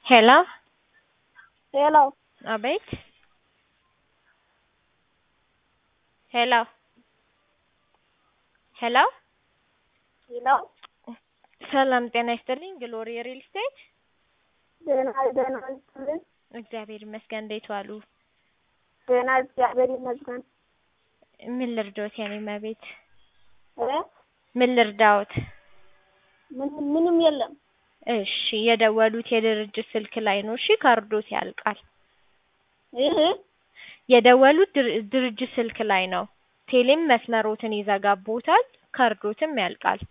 Hello? Hello. አቤት ሄሎ ሄሎ Hello. ሰላም ጤና ይስጥልኝ ግሎሪ ሪል ስቴት ደህና ደህና ይስጥልኝ። እግዚአብሔር ይመስገን እንዴት ዋሉ ደህና እግዚአብሔር ይመስገን። ምን ልርዳዎት የኔ መቤት እ ምን ልርዳዎት ምንም ምንም የለም። እሺ የደወሉት የድርጅት ስልክ ላይ ነው እሺ ካርዶት ያልቃል ይህ የደወሉት ድር- ድርጅት ስልክ ላይ ነው ቴሌም መስመሮትን ይዘጋቦታል ካርዶትም ያልቃል